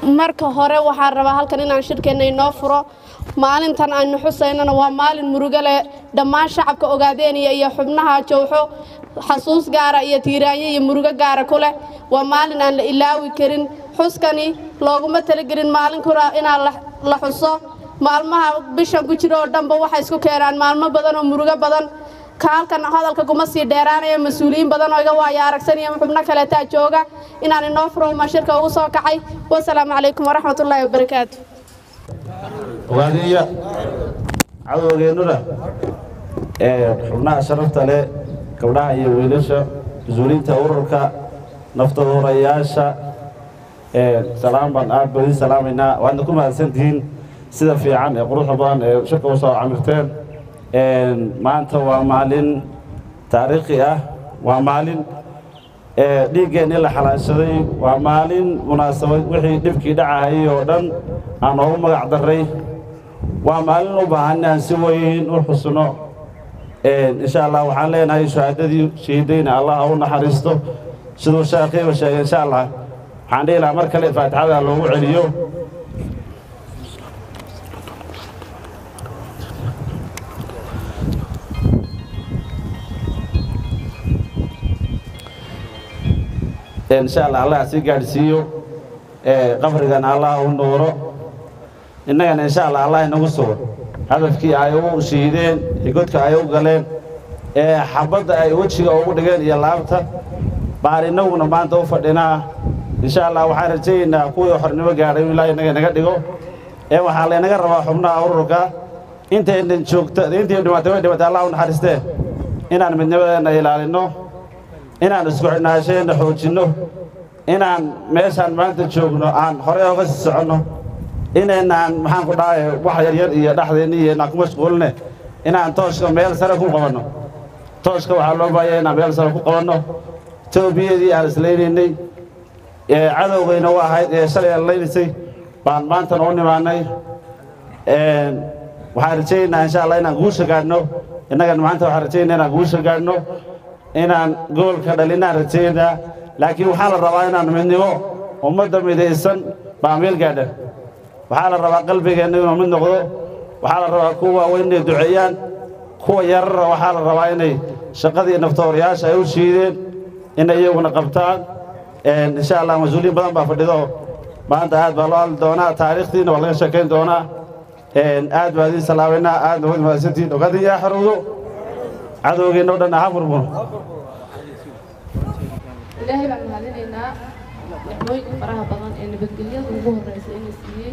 marka hore waxaan rabaa halkan inaan shirkeenna inoo furo maalintan aynu xusaynana waa maalin murugo leh dhammaan shacabka ogaadeeniya iyo xubnaha jowxo xasuus gaara iyo tiiraanyo iyo murugo gaara ku leh waa maalin aan la ilaawi karin xuskani looguma talagelin maalin kura inaan la xuso maalmaha bishan ku jiro oo dhanba waxay isku keenaan maalmo badan oo murugo badan ka halkan hadalka kuma sii dheeraanaya mas-uuliyiin badan oo iga waaya aragsanaya xubno kaleetaa jooga inaan inoo furo umaa shirka ugu soo kacay wasalaamu calaykum waraxmatullaahi wabarakaatu ogaadiya cadowgeennuna ee xubnaha sharafta leh gabdhaha iyo wiilasha mas-uuliyiinta ururka naftaduurayaasha salaam baan aad baan idiin salaamaynaa waadna ku mahadsantihiin sida fiican ee quruxda badan ee shirka u soo camirteen maanta waa maalin taariikhi ah waa maalin dhiiggeenii la xalaashaday waa maalin munaasabad wixii dhibkii dhacahayay oo dhan aan noogu magac darray waa maalin u baahan inaan si weyn u xusno insha allah waxaan leenahay shahaadadii shahiidayna allah ha u naxariisto siduu sheekhiiba sheegay insha allah waxaan dhihi lahaa mar kale faatixada loogu celiyo insha allah allah sii gaadhsiiyo qabrigana allah u nuuro innagana insha allah allah inagu sugo hadafkii ay u shiideen iyo godka ay u galeen ee xabadda ay wejiga ugu dhigeen iyo laabta baan innaguna maanta u fadhinaa insha allah waxaan rajaynaynaa kuwii xornimo gaadhay in ilaahay inaga naga dhigo ee waxaa laynaga rabaa xubnaha ururka intaynan joogta intii dhimatay way dhimatay allah u naxariistee inaan midnimadeenna ilaalinno inaan isku xidhnaasheenna xoojinno inaan meeshaan maanta joogno aan horey oga sii soconno inaynaan maxaan ku dhahay wax yaryar iyo dhexdeenni iyo inaan ku mashquuline inaan tooshka meel sare ku qabanno tooshka waxaa loo baahaya inaan meel sare ku qabanno toobiyadii aan islaynaynay ee cadowgayna u ahayd ee shalay aan laynaysay baan maantana u nimaannay waxaan rajaynaynaa insha allah inaan guusha gaadhno innagana maanta waxaan rajaynaa inaan guusha gaadhno inaan goolka dhalinaan rajaynaa laakiin waxaa la rabaa inaan midnimo ummadda midaysan baa meel gaadha waxaa la rabaa qalbigeenna inuu mid noqdo waxaa la rabaa kuwa waaweyn inay duceeyaan kuwa yarara waxaa la rabaa inay shaqadii naftooriyaasha ay u shiideen inay iyaguna qabtaan insha allah mas-uuliyiin badan baa fadhido maanta aad baa loo hadli doonaa taariikhtiina waa laga sheekayn doonaa aad baa idiin salaabaynaa aadna wad mahadsantihiin ogaadin yaa xorowdo cadowgeenna o dhan aha murmur ilaahay baan mahadinaynaa nicmooyinka faraha badan ee nabadgelyada ugu horreysa ina siiyey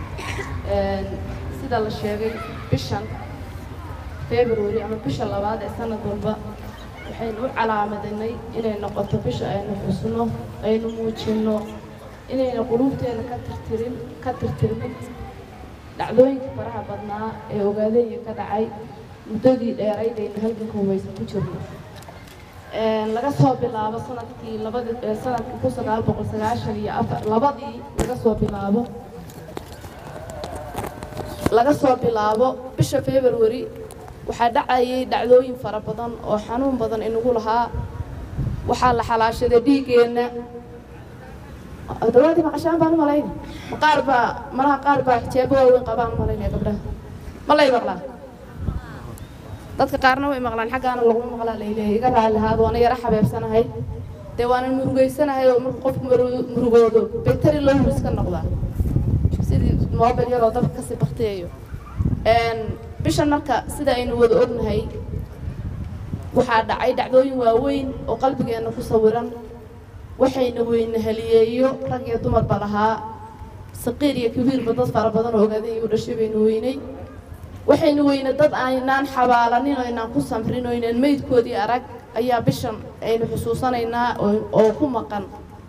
sida la sheegay bishan february ama bisha labaad ee sanad walba waxaynu u calaamadanay inay noqoto bisha aynu xusno aynu muujinno inayna quluubteena ka tirtirin ka tirtirmin dhacdooyinka faraha badnaa ee ogaadeeya ka dhacay muddadii dheerayd aynu halganka hubaysa ku jirno laga soo bilaabo sanadkii labadi sanadkii kun sagaal boqol sagaashan iyo afar labadii laga soo bilaabo laga soo bilaabo bisha february waxaa dhacayay dhacdooyin fara badan oo xanuun badan inagu lahaa waxaa la xalaashaday dhiiggeenna dawaadii maqashaan baan u malayna ma qaar baa malaha qaar baa xijaabo waaweyn qabaan malaynaya gabdhaha ma lay maqlaa dadka qaarna way maqlaan xaggaana laguma maqlaa layleeya iga raali lahaad waana yaro xabeebsanahay dee waana murugaysanahay oo marka qofku murugoodo beteri loo huris ka noqdaa sidii moobel yaroo dabka kasii baktiyayo bishan marka sida aynu wada ognahay waxaa dhacay dhacdooyin waaweyn oo qalbigeenna ku sawiran waxayna weyna haliyeeyo rag iyo dumarba lahaa saqiir iyo kabiirba dad fara badan oo ogaaday u dhashay baynu weynay waxaynu weyne dad aynaan xabaalanin oo aynaan ku samrin oo aynaan meydkoodii arag ayaa bishan aynu xusuusanaynaa oo ku maqan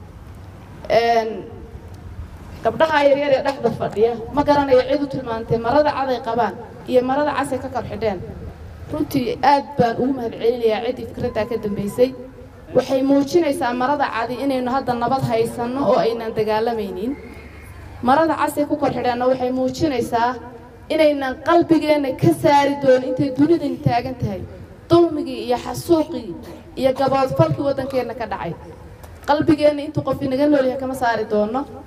gabdhaha yaryar ee dhexda fadhiya ma garanayo cid u tilmaantay marada caday qabaan iyo marada casay ka kor xidheen runtii aad baan ugu mahad celinayaa ciddii fikraddaa ka dambaysay waxay muujinaysaa marada cadi inaynu hadda nabad haysanno oo aynaan dagaalamaynin marada casay ku kor xidheenna waxay muujinaysaa inaynan qalbigeenna ka saari doonin intay dunidan taagan tahay dulmigii iyo xasuuqii iyo gaboodfalkii waddankeenna ka dhacay qalbigeenna intuu qof inaga noolyahay kama saari doono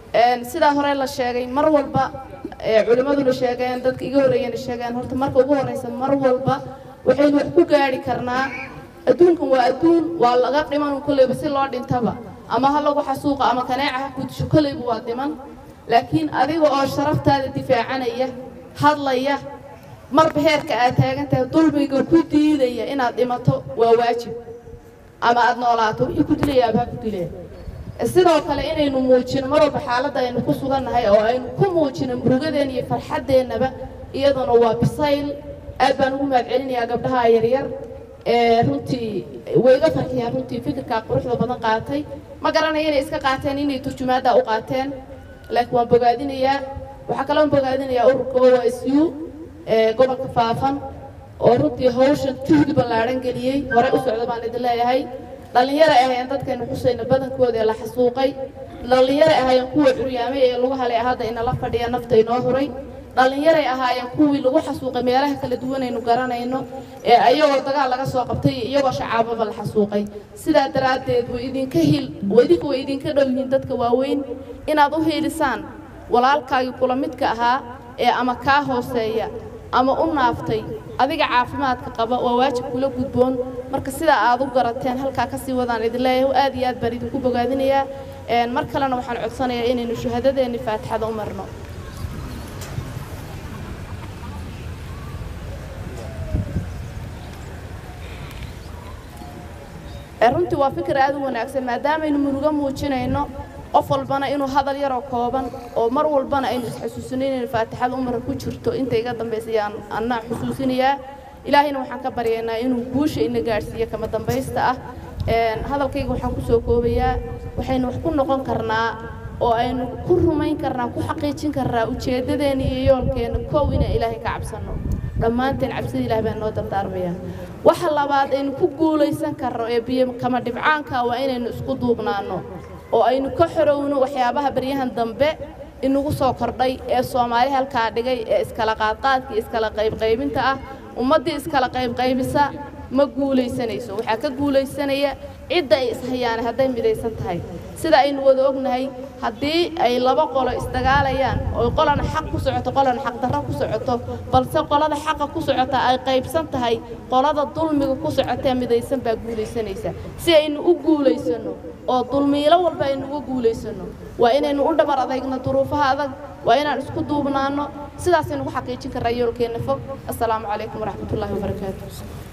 sidaa hore la sheegay mar walba culimmaduna sheegeen dadka iga horreeyana sheegeen horta marka ugu horreysa mar walba waxaynu wax ku gaadhi karnaa adduunkan waa adduun waa laga dhiman kolleyba si loo dhintaba ama ha lagu xasuuqa ama kaneeca ha kudisho kolleyba waa dhiman laakiin adiga oo sharaftaada difaacanaya hadlaya marba heerka aad taagantahay dulmiga ku diidaya inaad dhimato waa waajib ama aada noolaato wixii ku dilaya abaa ku dilaya sidoo kale inaynu muujino mar walba xaaladda aynu ku sugannahay oo aynu ku muujino murugadeenna iyo farxaddeennaba iyaduna waa bisayl aad baan ugu mahadcelinayaa gabdhaha yaryar ee runtii way iga farxiyaan runtii fikirkaa quruxda badan qaatay ma garanayo inay iska qaateen inay turjumaaddaa u qaateen laakiin waan bogaadinayaa waxaa kaloon bogaadinayaa ururka o s u ee gobolka faafan oo runtii hawshan juhdi ballaadhan geliyey hore u socda baan idin leeyahay dhallinyaro ahaayeen dadkaynu xusayna badankooda ee la xasuuqay dhallinyaro ahaayeen kuwa curyaamay ee lagu halay hadda inala fadhiya nafta inoo huray dhallinyaray ahaayeen kuwii lagu xasuuqay meelaha kala duwanaynu garanayno ee ayagoo dagaal laga soo qabtay iyo iyagoo shacaababa la xasuuqay sidaa daraaddeed way idinka hil idinka way idinka dhow yihiin dadka waaweyn inaad u hiilisaan walaalkaagii kula midka ahaa ee ama kaa hooseeya ama u naaftay adiga caafimaadka qaba waa waajib kula gudboon marka sidaa aad u garateen halkaa kasii wadaan idin leeyahay aad iyo aad baan idinku bogaadinayaa mar kalena waxaan codsanayaa inaynu shuhadadeenni faatixada u marno runtii waa fikir aad u wanaagsan maadaamaynu murugo muujinayno qof walbana inuu hadal yaroo kooban oo mar walbana aynu isxasuusino inaynu faatixada umara ku jirto inta iga dambaysa yaan annaa xusuusinayaa ilaahayna waxaan ka baryaynaa inuu guusha ina gaadhsiiyo kama dambaysta ah hadalkayga waxaan ku soo koobayaa waxaynu wax ku noqon karnaa oo aynu ku rumayn karnaa ku xaqiijin karnaa ujeeddadeenna iyo yoolkeenna kow inaan ilaahay ka cabsanno dhammaanteen cabsida ilaah baan noo dardaarmayaa waxa labaad aynu ku guulaysan karno ee biyo kama dhibcaanka waa inaynu isku duubnaanno oo aynu ka xorowno waxyaabaha baryahan dambe inagu soo kordhay ee soomaali halkaa dhigay ee iskala qaadqaadka iyo iskala qaybqaybinta ah ummaddii iskala qaybqaybisa ma guulaysanayso waxaa ka guulaysanaya cidda ay ishayaan hadday midaysan tahay sida aynu wada ognahay haddii ay laba qolo isdagaalayaan oo qolana xaq ku socoto qolana xaqdarro ku socoto balse qolada xaqa ku socota ay qaybsan tahay qolada dulmiga ku socotee midaysan baa guulaysanaysa si aynu u guulaysanno oo dulmiilo walba aynu uga guulaysanno waa inaynu u dhabar adagno duruufaha adag waa inaan isku duubnaanno sidaasaynu ku xaqiijin karraa yoolkeenna fog assalaamu calaykum waraxmatullaahi wabarakaatu